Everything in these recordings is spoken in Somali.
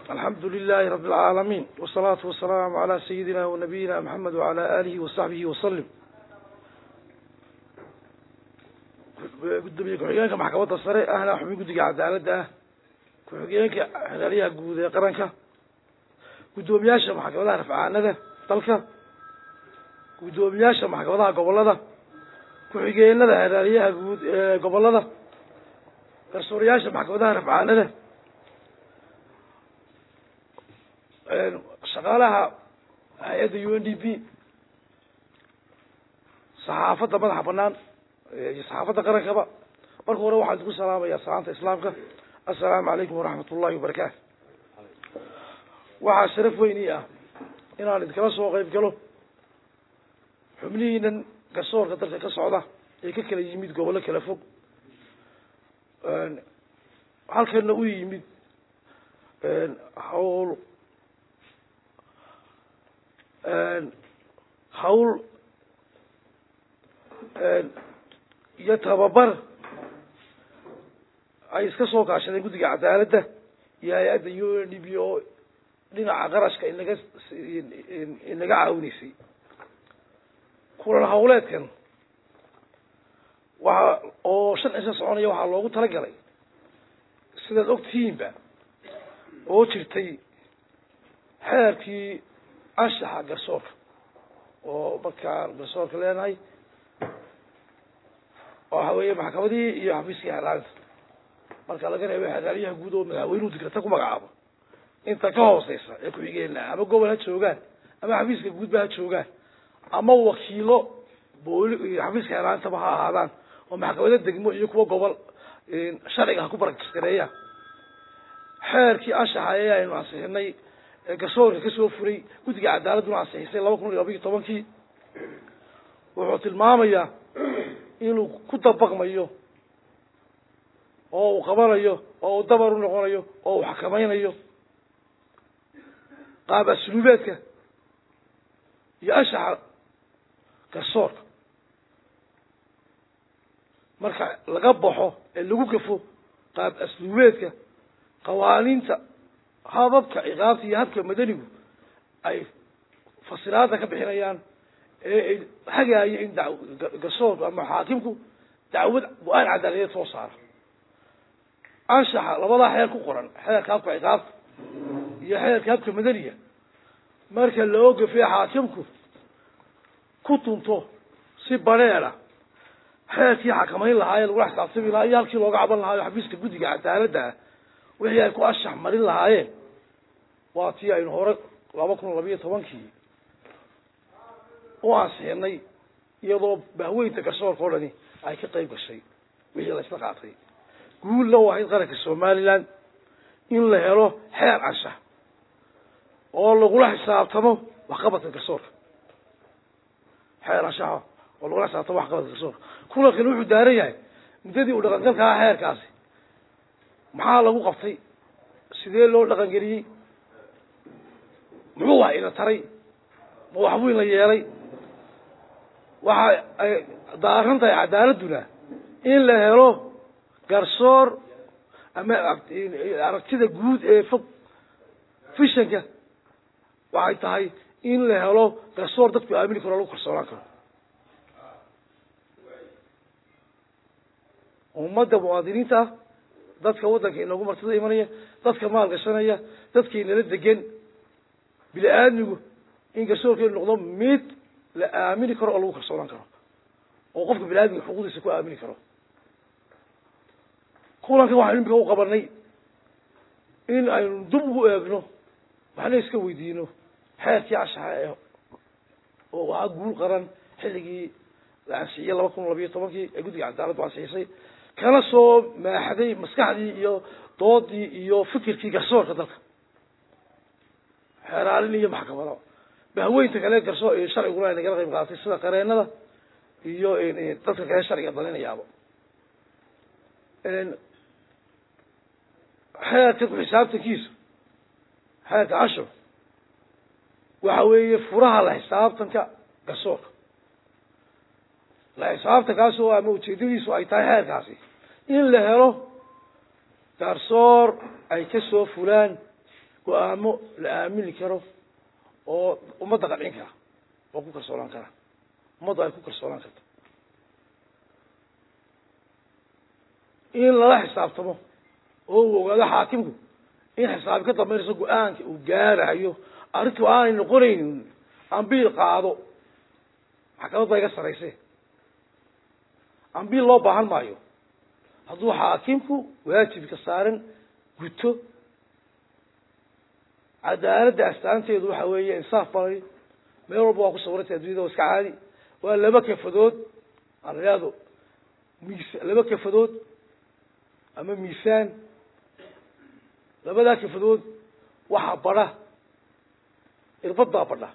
alxamdu lilahi rabi اlcaalamiin wsalaatu wasalaamu calaa sayidina wanabiyina maxamed wacala alihi wasaxbihi wasalim gudoomiye ku-xigeenka maxkamadda sare ahna xubin guddiga cadaaladda ah ku-xigeenka xeraaliyaha guud ee qaranka guddoomiyaasha maxkamadaha rafcaanada dalka guddoomiyaasha maxkamadaha gobolada ku-xigeenada xeraaliyaha guud ee gobolada garsuurayaasha maxkamadaha rafcaanada shaqaalaha hay-adda u n d p saxaafadda madaxa banaan iyo saxaafadda qarankaba marka hore waxaan idinku salaamaya salaanta islaamka assalaamu calaykum waraxmat ullahi wabarakaatu waxaa sharaf weyn ii ah inaan idinkala soo qeyb galo xubnihiinan garsoorka dalka ka socda ee ka kala yimid gobollo kala fog halkana u yimid hawl hawl iyo tababar ay iska soo kaashadeen guddiga cadaaladda iyo hay-adda u n d p oo dhinaca qarashka inaga inaga caawinaysay kulan hawleedkan waxa oo shan cisho soconaya waxaa loogu talagalay sidaad ogtihiinba oo jirtay xeerkii anshaxa garsoorka oo markaan garsoorka leenahay waxa weeye maxkamadihii iyo xafiiskii xeraalinta marka laga reebo xeraalyaha guud oo madaxweynuhu dikrata ku magacaabo inta ka hooseysa ee ku-xigeenna ama gobol ha joogaan ama xafiiska guudba ha joogaan ama wakiilo booli xafiiska xeraalintaba ha ahaadaan oo maxkamado degmo iyo kuwa gobol sharciga ha ku barakisgareeyaan xeerkii anshaxa ee aynu ansixinay ee garsoorka kasoo furay guddiga cadaaladduna ansixisay laba kun iyo labayo tobankii wuxuu tilmaamayaa inuu ku dabaqmayo oo uu qabanayo oo uu dabar u noqonayo oo uu xakamaynayo qaab asluubeedka iyo anshaxa garsoorka marka laga baxo ee lagu gafo qaab asluubeedka qawaaniinta hababka ciqaabta iyo habka madanigu ay fasiraada ka bixinayaan ee hagaayo in da garsoorku ama xaakimku dacwad go-aan cadaaladeed soo saara anshaxa labadaa xeer ku qoran xeerka habka ciqaabta iyo xeerka habka madaniga marka loo gafiyo xaakimku ku tunto si bareera xeerkii xakamayn lahaa ee lagula xisaabtami lahaa iyo halkii looga caban lahaa xafiiska guddiga cadaaladda ah wixii ay ku anshax marin lahaayeen waa tii aynu hore laba kun labayo tobankii u ansixinay iyadoo bahweynta garsoorka o dhani ay ka qayb gashay wixii la isla qaatay guulna u ahayd qaranka somaliland in la helo xeer anshax oo lagula xisaabtamo waxqabadka garsoorka xeer anshaxa oo lagula xisaabtamo waxqabadka garsoorka kulankani wuxuu daaran yahay muddadii uu dhaqangalka aha xeerkaasi maxaa lagu qabtay sidee loo dhaqan geliyey muxuu wax ina taray ma waxbuu ina yeelay waxa ay daaran tahay cadaaladduna in la helo garsoor ama aragtida guud ee fog fishanka waxay tahay in la helo garsoor dadku aamini karo lagu kalsoonaan karo ummadda muwaadiniinta ah dadka waddanka inoogu martida imanaya dadka maal gashanaya dadka inala degan bini aadmigu in garsoorkeenu noqdo mid la aamini karo oo lagu kalsoonaan karo oo qofka bini aadmiga xuquuqdiisa ku aamini karo kulankan waxaynu imika u qabanay in aynu dub ugu eegno waxna iska weydiino xeerkii anshaxa ee oo ahaa guul qaran xilligii la ansixiyey laba kun labayo tobankii ee guddiga cadaaladdu ansixisay kana soo maaxday maskaxdii iyo doodii iyo fikirkii garsoorka dalka xeeraalin iyo maxkamado bahweynta kale garsoor sharciguna ay nagala qayb qaadatay sida qareenada iyo dadka kale sharciga dalinayaaba xeerka ku-xisaabtankiisu xeerka cashur waxa weeye furaha la xisaabtanka garsoorka la xisaabtankaas oo ama ujeedadiisu ay tahay xeerkaasi in la helo garsoor ay ka soo fulaan go-aamo la aamini karo oo ummadda qancin kara oo ku kalsoonaan kara ummadda ay ku kalsoonaan karto in lala xisaabtamo oo uu ogaado xaakimku in xisaabi ka dambaynayso go-aanka uu gaarayo arrintu aanay noqonaynin ambiil qaado maxkamad ba iga sarayse ambiil loo baahan maayo hadduu xaakimku waajibka saaran guto cadaaladda astaanteedu waxa weeye insaaf balay meel walba waa ku sawirantay addunyada waa iska caadi waa laba kafadood aan idhaahdo mis laba kafadood ama miisaan labadaa kafadood waxaa badha irbaddaa badha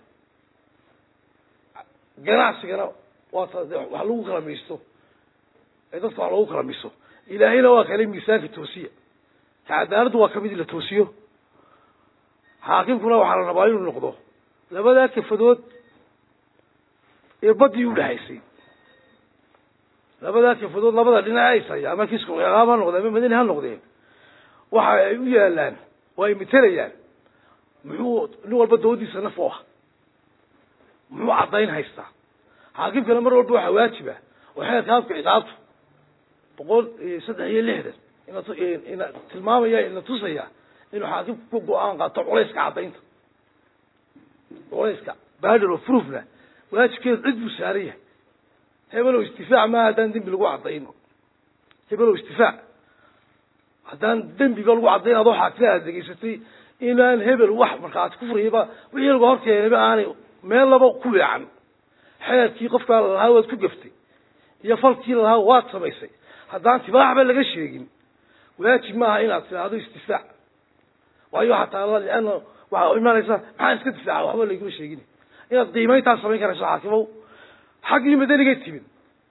ganacsigana waa ta de wax lagu kala miisto ee dadka wax lagu kala miiso ilaahayna waa kale miisaanka toosiya ka cadaaladdu waa kamid in la toosiyo xaakimkuna waxaa la rabaa inuu noqdo labadaa kafadood irbadii udhexaysay labadaa kafadood labada dhinac aysaya ama kiisku ciqaab ha noqdee ama madani ha noqdeen waxa ay u yaalaan oo ay matelayaan muxuu nin walba dawadiisa naf u ah muxuu caddayn haystaa xaakimkana mar walba waxaa waajiba oo xeerka habka ciqaabtu boqol saddex iyo lixdan ina ina tilmaamaya ina tusaya inuu xaakimku ku go-aan qaato culayska caddaynta culayska badel of proofna waajibkeedu cid buu saaran yahay hebelow istifaac maaha haddaan dembi lagu caddayn hebelow istifaac haddaan dembiga lagu caddayn adoo xaakima aad degeysatay inaan hebel wax markhaati ku furayaba wixii laga horkeenayba aanay meel laba ku weecan xeerkii qofkaa lalahaa waad ku gaftay iyo falkii lalahaa waad samaysay haddaan tibaaxba laga sheegin waajib maaha inaad tidhaahdo istifaac waayo xataa liana waxaa imanaysa maxaa iska difaaca waxba layguma sheegin inaad qiimayntaa samayn karayso xaakimow xaggii madanigay timid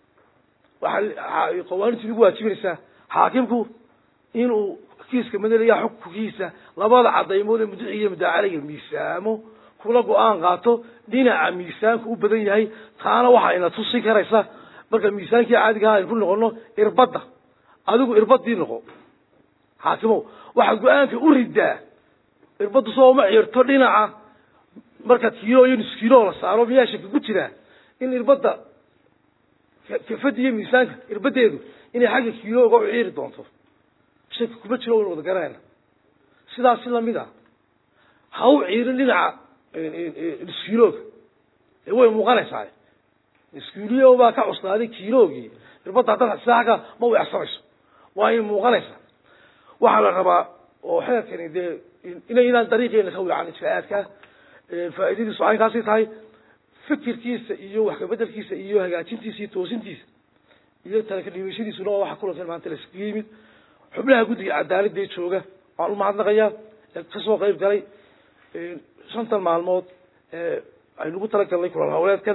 waxaa qawaaniintu nagu waajibinaysaa xaakimku inuu kiiska madaniga xukunkiisa labada cadaymood ee mudiciga iyo mudaacaliga miisaamo kula go-aan qaato dhinaca miisaanku u badan yahay taana waxaa ina tusin karaysa marka miisaankii caadigaha aynu ku noqono irbadda adigu irbadii noqo xaakimow waxaad go-aanka u ridaa irbaddu soo uma ciirto dhinaca marka kiilo iyo nus kiilo la saaro miyaa shaka ku jiraa in irbadda kafada iyo miisaanka irbadeedu inay xagga kiilo uga ciiri doonto shaki kuma jiro waynu wada garanayna sidaas si lamid a ha u ciirin dhinaca nuskiilooga ee way muuqanaysaa nuskiiliyo baa ka cuslaaday kiiloogii irbadda haddaad sida agga ma weecsanayso waa in muuqanaysa waxaa la rabaa oo xeerkani dee ina inaan dariiqeena ka weecan ijraa'aadka faa'iidadiisu aynkaasi tahay fikirkiisa iyo wax kabedelkiisa iyo hagaajintiisa iyo toosintiisa iyo talaka dhiibashadiisuna waa waxa kulankan maanta laisugu yimid xubnaha guddiga cadaaladee jooga waan umahadnaqayaa ee kasoo qayb galay shantan maalmood ee aynugu talagalnay kulan hawleedkan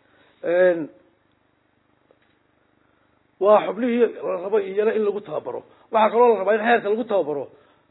waa xubnihii la rabo iyana in lagu tababaro waxaa kaloo la rabaa in xeerka lagu tababaro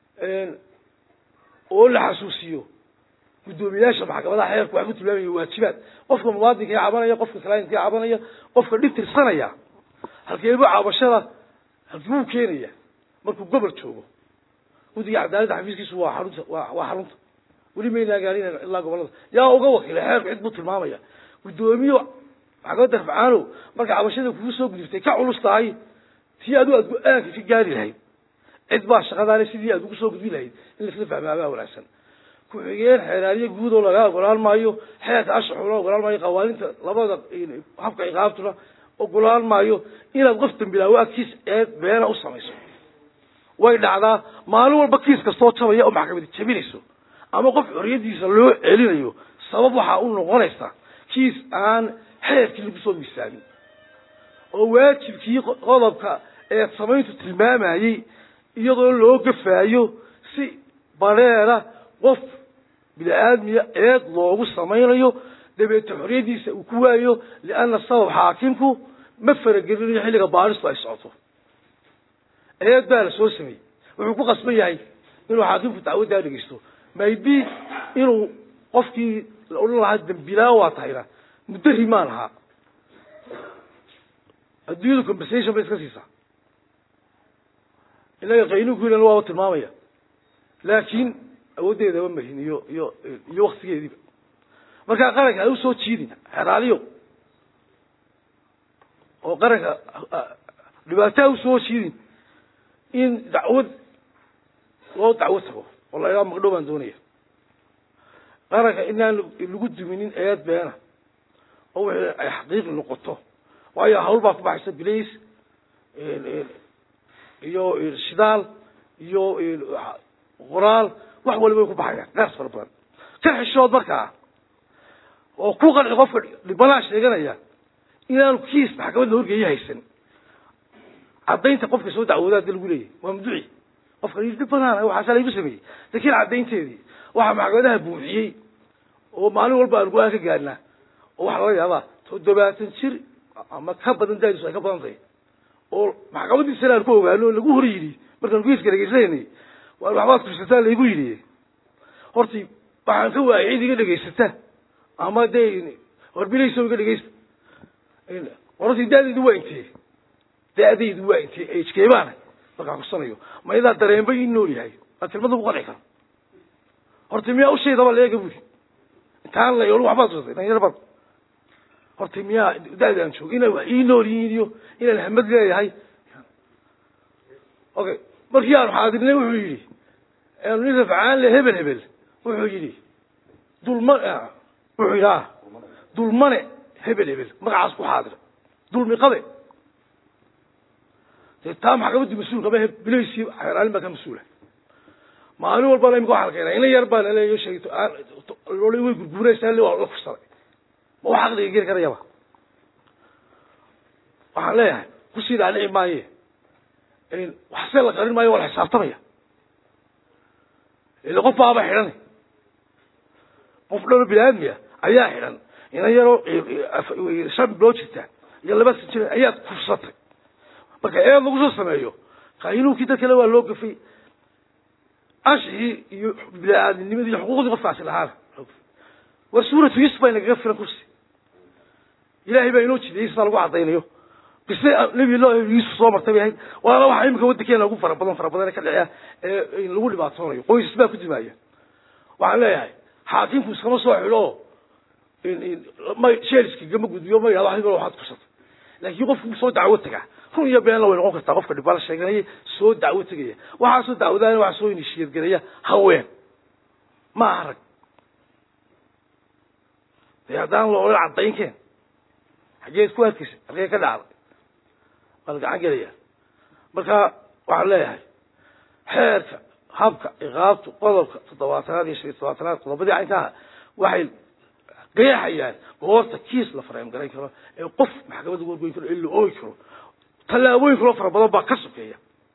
oo la xasuusiyo guddoomiyaasha maxkamadaha xeerku waxay ku tilmaamaya waajibaad qofka muwaadinka ee cabanaya qofka clientka ee cabanaya qofka dhib tirsanaya halkeebu cabashada halkibuu keenaya markuu gobol joogo guddiga cadaaladda xafiiskiisu waa xarunta wa waa xarunta weli maynaa gaarin ilaa gobolada yaa uga wakiilay xeerku cid buu tilmaamaya guddoomiye maxkamadda rafcaanow marka cabashada kugu soo gudubtay ka culus tahay tii adigu aad go-aanka ka gaari lahayd cid baa shaqadaale sidii aad ugu soo gudbin lahayd in laisla fahmaabaa wanaagsan ku-xigeen xeeraariye guud oo laga ogolaan maayo xeerka ashaxuna ogolaan maayo qawaaninta labada habka ciqaabtuna ogolaan maayo inaad qof dambilaawo agtiis eed beena u samayso way dhacdaa maalin walba kiis kastoo jabaya oo maxkamadi jabinayso ama qof xoriyadiisa loo celinayo sabab waxaa u noqonaysa kiis aan xeerkii lagu soo miisaamin oo waajibkii qodobka eed samayntu tilmaamayey iyadoo loo gafaayo si bareera qof bini aadmiya eed loogu samaynayo dabeete xoriyadiisa uu ku waayo lianna sabab xaakimku ma faragelinayo xilliga baaristu ay socoto eed baa la soo sameeyey wuxuu ku qasban yahay inuu xaakimku dacwaddaa dhegeysto maybe inuu qofkii la odhan lahaa dambilaa waa tahayna muddo rimaan lahaa adduunyadu compensation bay iska siisaa inaga qaynuunkiina waaba tilmaamaya laakiin awooddeedaba mahin iyo iyo iyo waktigeediiba markaa qaranka ha usoo jiidin xeraaliyo oo qaranka dhibaato ha usoo jiidin in dacwad loo dacwo tago oo la idhaha magdhow baan doonaya qaranka inaan lagu duminin eed beena oo wixii ay xaqiiqi noqoto waayo hawl baa ku baxaysa bilays iyo shidaal iyo qoraal wax waliba way ku baxayaan gaas fara badan ka xishood markaa oo ku qanci qofka dhibanaa sheeganaya inaanu kiis maxkamadda horgeeya haysan caddaynta qofka soo dacwoodaa da lagu leeyahy waa mduci qofka dhib banaana waxaasa laygu sameeyey lakiin caddaynteedii waxaa maxkamadaha buuxiyey oo maalin walba aan go-aan ka gaadhnaa oo waxaa laga yaabaa toddobaatan jir ama ka badan daadisu ay ka badan tahay oo maxkamadiisana aan ku ogaano o lagu hor yidhi markaan kiiska dhegeysananay waa waxbaad kursataa laygu yidhi horti waxaan ka waayay cid iga dhegaysata ama dee horbilayso iga dhegeysta horti daadaydu waa intee daadaydu waa intee ejkeebaana markaan kursanayo ma idaa dareenba ii nool yahay waa tilmada ku qanci karo horta miyaa ushaydaba leega buri intaan la yool waxbaad tusatay dhalinyaro baad horta miyaa da-daan joogo inay wax ii nool yihiin iyo inaan hamad leeyahay okay markii aanu xaadirnay wuxuu yidhi aanu nin rafcaan le hebel hebel wuxuu yidhi dulma wuxuu yidhi a dulmane hebel hebel magacaas ku xaadira dulmi qabe dee taa maxkamadii mas-uulka ma bilaysii xeeraalin baa ka mas-uula maalin walbana imika waxaa la keenaa ina yar baa laleeyo sheegto lolay way gurguuraysaa le waa la fursaday ma wax aqliga geli karayaba waxaan leeyahay kusii dhaadhici maaye waxse la qarin maayo waa la xisaabtamaya ila qof baaba xidhan qof dhalo bini aadmiya ayaa xidhan ina yaroo shan biloo jirta iyo laba san jir ayaad kursatay marka eed lagu soo sameeyo qaynuunkii dad kale waa loo gafay ashigii iyo bini-aadamnimadii iyo xuquuqdii qofkaasi lahaana war suuratu yusuf baa inagaga filan kursi ilaahay baa inoo jidiyey sidaa lagu caddaynayo bise nebi lo yuusuf soo martay bay ahayd waana waxaa imika waddankeena ugu fara badan fara badan ka dhacea ee lagu dhibaatoonayo qoysas baa ku dimaaya waxaan leeyahay xaakimku iskama soo xidho oo ma sheeliska gama gudbiyo ma yidhahdo adigo waxaad kursatay laakiin qofku soo dacwo tagaa run iyo beenla way noqon kartaa qofka dhibala sheeganaya soo dacwo tegaya waxaa soo dacwadaana waxaa soo inishiyadgelaya haween ma aha rag dee haddaan la odhan caddaynkeen xaggeed ku arkaysa halkee ka dhacday waa la gacan gelaya marka waxaan leeyahay xeerka habka iqaabtu qodobka toddobaatanaad iyo shan iyo todobaatanaad qodobadii caynkaha waxay qeexayaan goorta kiis la fareem garan karo ee qof maxkamadda wargoyn karo ee la oogi karo tallaabooyin kaloo fara badan baa ka sokeeya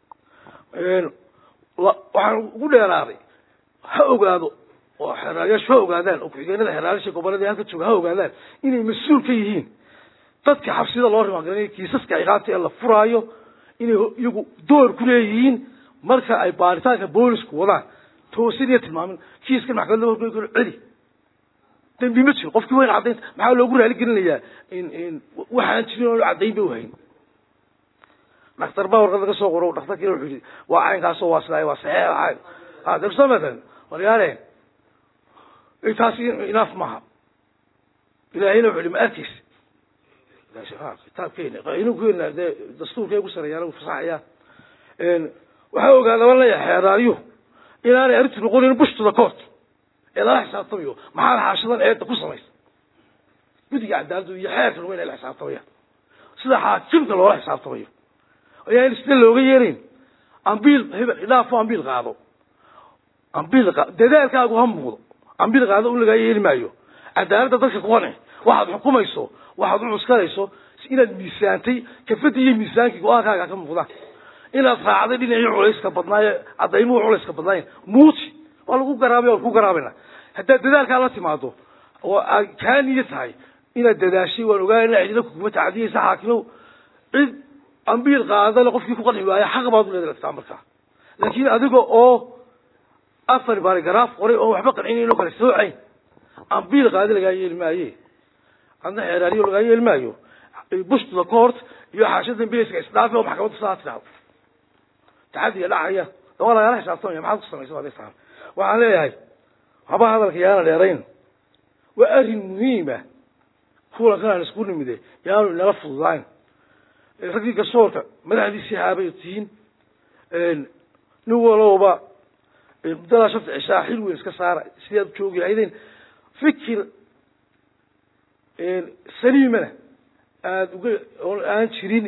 waxaan ugu dheeraaday ha ogaado oo xeraalayaashu ha ogaadaan oo ku-xigeenada xeraalayaasha gobollada halka jooga ha ogaadaan inay mas-uul ka yihiin dadka xabsida loo rimaangaranaya kiisaska ciqaabta ee la furaayo inay iyagu door ku leeyihiin marka ay baaritaanka boolisku wadaan toosin iyo tilmaamin kiiskan maxkamadda wargoyn karo celi dambi ma jiro qofkii wayn caddaynta maxaa loogu raali gelinayaa waxaan jirin oo caddayn ba uhayn dhaktar baa warqad laga soo qoro dhaktarkiina wuxuu yihi waa caynkaasoo waa sidaay waa saxeex cayn darso matalan waryaale taasi inaaf maaha ilaahayna wuxuu yihi ma arkaysa kitaabkeena qaynuunkeena dee dastuurkay ugu sareeyaan ugu fasaxayaan waxaa ogaada baan leeyahay xeeraaryo inaanay arrintu noqonin bushtuda court ee lala xisaabtamayo maxaad xaashadan eedda ku samaysa guddiga cadaaladdu iyo xeerka lagu inay la xisaabtamayaan sida xaakimka loola xisaabtamayo ayaan isna looga yeelayn ambiil hebel idhaafo ambiil qaado ambiil qa dadaalkaagu ha muuqdo ambiil qaado un lagaa yeeli maayo cadaaladda dadka ku qanci waxaad xukumayso waxaad u cuskanayso inaad miisaantay kafadii iyo miisaankii go-aankaaga ka muuqdaan inaad raacday dhinacii culayska badnaaye caddaymuhu culayska badnaayen muuji waa lagu garaabay waa lagu garaabayna haddaad dadaalkaa la timaado oo aad kaa niyo tahay inaad dadaashay waan ogaanayna cidina kuguma tacdiyaysa xaakimow cid ambiil qaadale qofkii ku qanci waaya xaq baad u leedataa markaa laakiin adiga oo afar baarigaraaf qoray oon waxba qancinayn oo kale soocayn ambiil qaadi lagaa yeeli maaye adna xeeraariyo lagaa yeeli maayo bushtuda court iyo xaashada dambilayska isdhaafi oo maxkamadda saa tidhahdo taxadiga dhacaya waa lagala xisaabtamaya maxaad ku samaysa aday tahan waxaan leeyahay waxba hadalka yaana dheerayn waa arrin muhiima kulankan aan isku nimide yaanu inala fududayn raggii garsoorka madaxdiisii haabay tihiin nin walowba muddadaa shafta cishaa xil weyn iska saara sidii aad joogi lahaydeen fikir saliimana aada uga oon aan jirin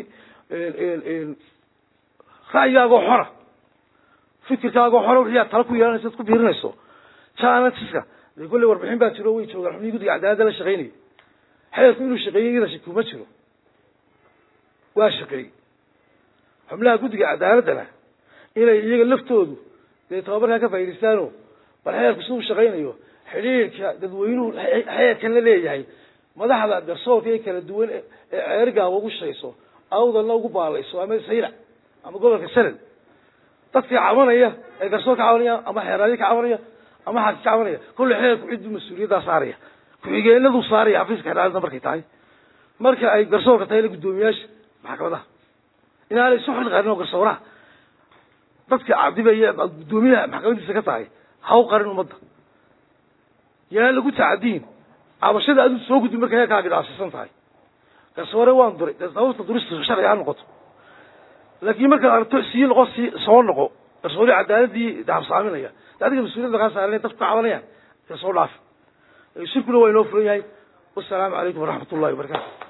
ra'yigaagoo xora fikirkaagoo xora wixii aad tala ku yeelanaysa ad ku biirinayso janatiska dee kolley warbixin baa jiro way joogaan xubnihii guddiga cadaaladda la shaqaynayay xeerku inuu shaqeeyey iyada shaki kuma jiro waa shaqeeyey xubnaha guddiga cadaaladdana inay iyaga laftoodu dee tababarkaa ka faaidaystaano bal xeerku siduu shaqaynayo xidhiirka dadweynuhu xeerkan la leeyahay madaxda garsoorka ee kala duwan ee ceerigaaba ugu shayso awdalna ugu baalayso ama saylac ama gobolka sanad dadka cabanaya ee garsoor ka cabanaya ama xeeraadyo ka cabanaya ama xaaki ka cabanaya kolle xeerku cidduu mas-uuliyaddaa saaraya ku-xigeenaduu saaraya xafiiska xeeraadada markay tahay marka ay garsoorka tahay la guddoomiyaasha maxkamadaha inaanay isu xil qarin oo garsooraha dadka cadibaya guddoomiyaha maxkamadiisa ka tahay ha u qarin ummadda yaan lagu tacadiin cabashada adigu soo gudbi markay heerkaaga dhaafsiisan tahay garsoore waan duray dee sababta durista sharciga ha noqoto laakiin markaad aragto sii noqo sii soo noqo garsoore cadaaladii dahabsaaminaya de adiga mas-uuliyadda kaa saarana dadku ka cabanayaan dee soo dhaafi shirkuna waa inoo furan yahay wasalaamu calaykum waraxmat ullahi wabarakatu